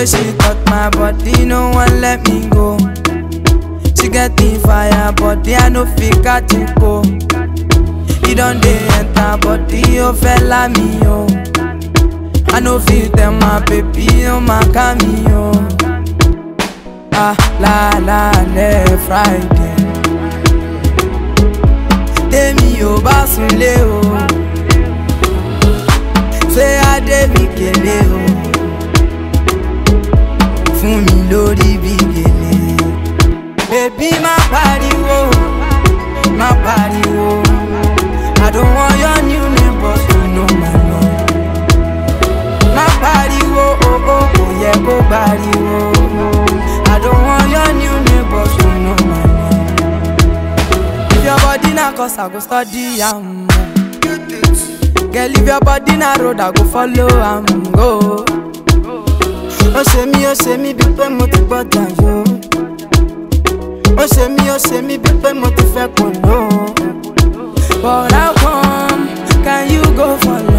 way she touch my body, no one let me go. She get the fire, body I no fit catch it go. You don't dey enter body, oh fella me oh. I no fit tell my baby, oh my cameo. Ah la la le Friday. Tèmi ò bá sunlé o. Ṣé Adé mi kélé o? Fún mi lórí bí gèlè. Bébí má pariwo, má pariwo. I don't want your new neighbors to know my name. Má pariwo, oh oh, kò yẹ kó pariwo. I don't want your new neighbors to know my name. If your body na cause I go study am. Girl, if your body na road, I go follow am go. Ó ṣe mí, ó ṣe mí bí pé mo ti gbọ́dọ̀ yó. Ó ṣe mí, ó ṣe mí bí pé mo ti fẹ́ kò ló. But how come can you go for